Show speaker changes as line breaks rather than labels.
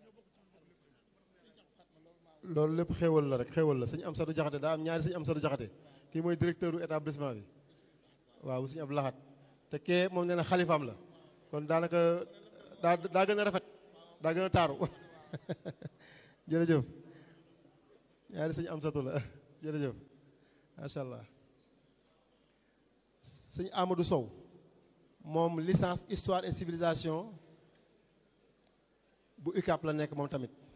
loolu lépp xéewal la rek xéewal la sëñ Amsatu Jaxate daa am ñaari sëñ Amsatu Jaxate kii mooy directeur u établissement bi waaw sëñ Abdou Lahat te kee moom nee na xalifaam la kon daanaka daa daa gën a rafet daa gën a taaru jërëjëf ñaari sëñ Amsatu la jërëjëf macha allah sëñ Amadou Sow moom licence histoire et civilisation bu UCAP la nekk moom tamit